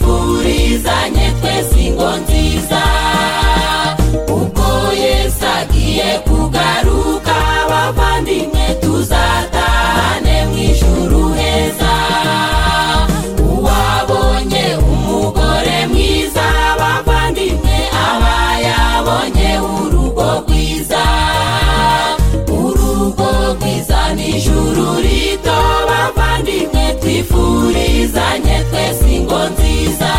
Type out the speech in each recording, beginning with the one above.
turizanye twese ingo nziza ubwo yesu agiye kugaruka abavandimwe tuzatane mu ijuru heza uwabonye umugore mwiza abavandimwe aba yabonye urugo rwiza urugo rwiza n'ijuru rito bavandimwe twifurizanye twese ingo nziza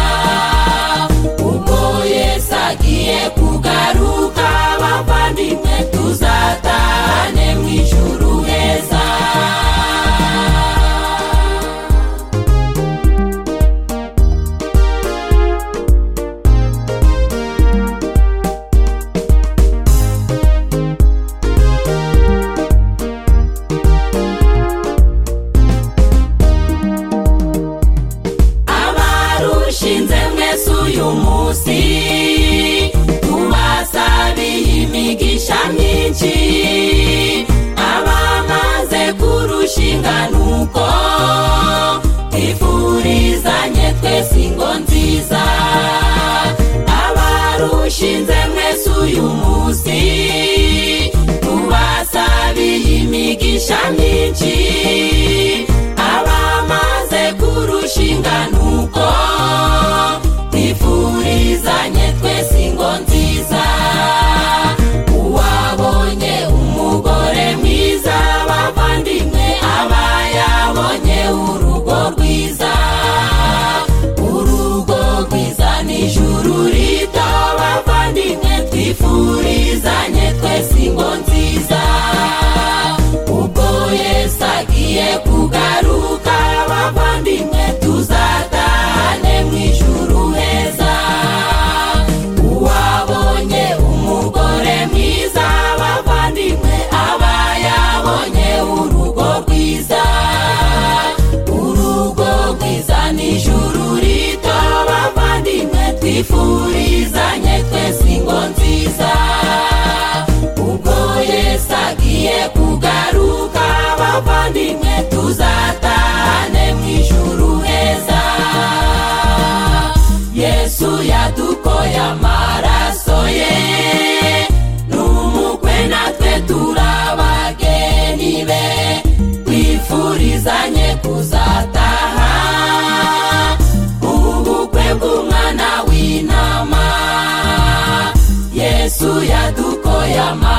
ubwo yesu agiye kugaruka bavandimwe tuzatane mu ijuru heza abarushinze mwese uyu munsi tubasabiye imigisha myinshi abamaze kurushinga nuko twifurizanye twese ingo nziza abarushinze mwese uyu munsi tubasabiye imigisha myinshi abamaze kurushinga nuko twifurizanye twese ingo nziza uwabonye umugore mwiza bavandimwe aba yabonye urugo rwiza urugo rwiza n'ijuru rito bavandimwe twifurizanye twese ingo nziza ubwo yesu agiye kugaruka abavandimwe tuzatane mu ijuru heza uwabonye umugore mwiza abavandimwe aba yabonye urugo rwiza urugo rwiza n'ijuru rito bavandimwe twifurizanye twese ingo nziza ubwo yesu agiye kugaruka bavandimwe tuzatane mu ijuru heza yesu yadukoye amaraso ye n'umukwe natwe turabageni be twifurizanye kuzataha ubukwe bw'umwana w'intama yesu yadukoye amaraso